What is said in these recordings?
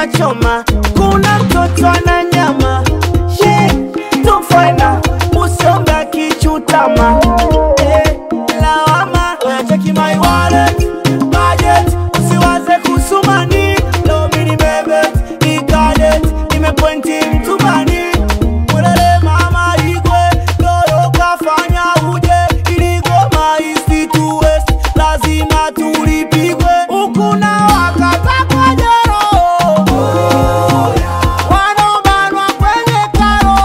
choma choma, kuna mtoto ana nyama She, tufaina usonga kichutama Eh, lawama cheki my wallet budget usiwaze kusumani lomini bebe ikadet imepointi mtumani Ulele mama igwe lolo kafanya uje iligoma east to west lazima tulipigwe ukuna wakata kwa jero wanobanwa kwenye karo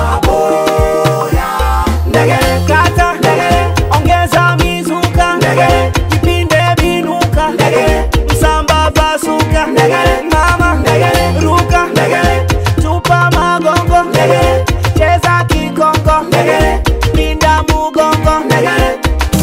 ndegere kata ndegere ongeza mizuka ndegere jipinde binuka ndegere msamba pasuka ndegere mama ndegere ruka ndegere tupa magongo ndegere cheza kikongo ndegere pinda mugongo ndegere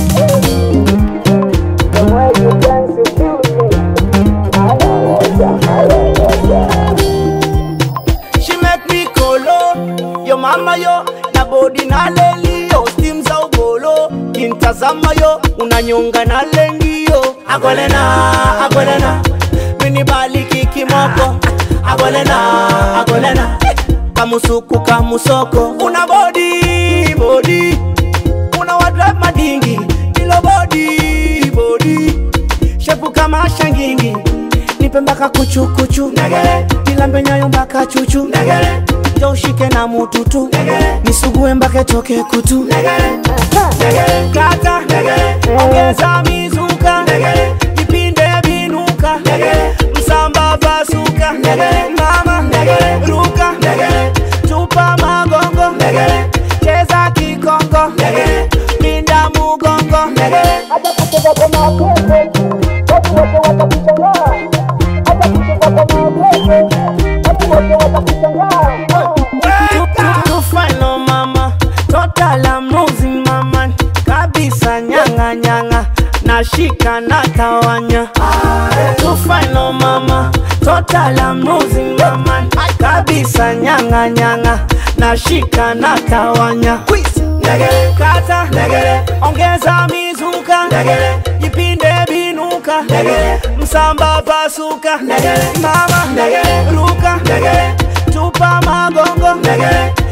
She make me kolo Yo mama yo na body na leli yo Steam za ugolo Kintazama yo unanyonga na lengi yo Agolena, agolena Mini baliki kimoko Agolena, agolena Kamusuku kamusoko Una body, body Una wadrive madingi Ilo body, body shepu kama shangingi nipe mpaka kuchukuchu nilambe nyayo mpaka chuchu jo ushike na mututu nisugue mpaka toke kutu kata ongeza mizuka vipinde vinuka msamba pasuka mama ruka tupa magongo cheza kikongo pinda mugongo hata kucheza kwa mapenzi watu wote watakushangaa hata kucheza kwa mapenzi watu wote watakushangaa To final mama, total I'm losing mama kabisa nyanga nyanga nashika na tawanya To final mama, total I'm losing mama kabisa nyanga nyanga nashika na tawanya Ndegere kata ndegere ongeza mizuka ndegere jipinde binuka ndegere msamba pasuka ndegere mama ndegere ruka ndegere tupa magongo ndegere